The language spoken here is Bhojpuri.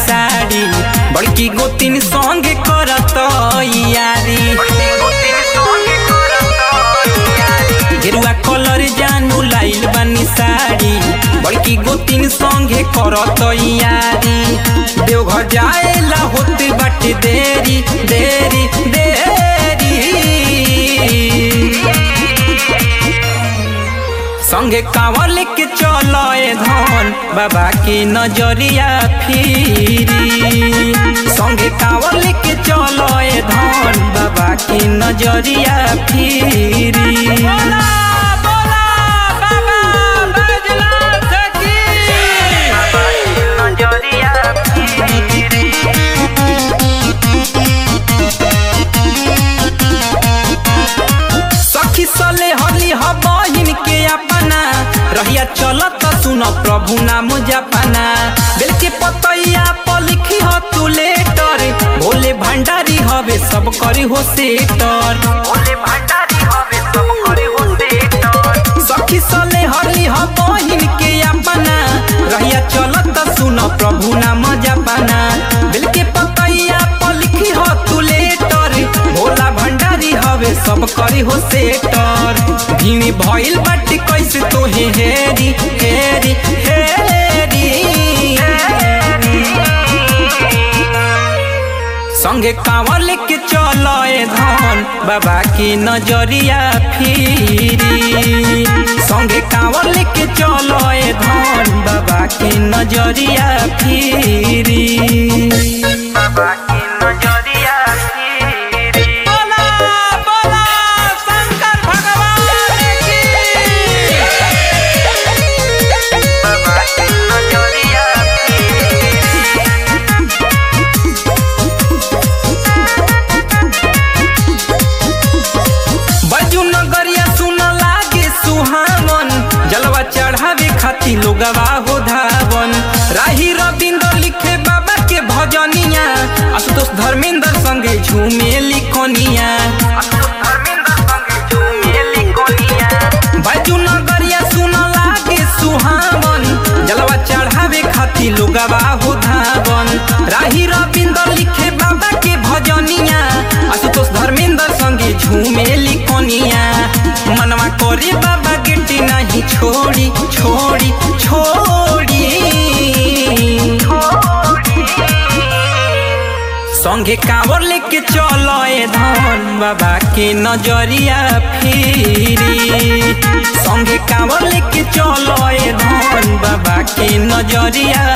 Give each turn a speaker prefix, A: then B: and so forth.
A: साड़ी बड़की गोतिन संग करत यारी गेरुआ कलर जानू लाइल बानी साड़ी बड़की गोतिन संगे करत यारी देवघर जाएला होते बाटे देरी देरी देरी संगे कांवर लेके चलो ए धन बाबा के नजरिया फिरी संगे कांवर लेके चलो ए धन बाबा के नजरिया फिरी बोला बोला बाबा बैजनाथ की नजरिया फिरी सखी सले हली ह बहिन के अपना रहिया चलत सुन प्रभु नाम जपना बेल के पतैया पर लिखी ह तू लेटर भोले भंडारी हवे सब करी हो सेटर भोले भंडारी हवे सब करी हो सेटर सखी सले हली ह बहिन के अपना रहिया चलत सुन प्रभु नाम जपना बेल के पतैया पर लिखी ह तू लेटर भोला भंडारी हवे सब करी हो सेटर भीड़ भइल बाटे कैसे तोहे हेरी हेरी हेरी संगे कांवर लेके चलो ए धन बाबा के नजरिया फिरी संगे कांवर लेके चलो ए धन बाबा के नजरिया फिरी बाबा के नजरिया फिरी बोला बोला शंकर भगवान की बाबा के नजरिया बजू नगरिया सुन लागे सुहावन जलवा चढ़ावे खातिर लोगवा हो धावन राही रविंद्र लिखे बाबा के भजनिया आशुतोष धर्मेंद्र संगे झूमे लिखनिया बजू नगरिया सुन लागे सुहावन जलवा चढ़ावे खातिर लोगवा हो धावन राही रविंद्र लिखे बाबा के भजनिया आशुतोष धर्मेंद्र संगे झूमे लिखनिया मनवा करे बाबा गिट्टी नहीं छोड़ी छोड़ी छोड़ी संगे कांवर लेके चलो ए धन बाबा के नजरिया फिरी संगे कांवर लेके चलो ए धन बाबा के नजरिया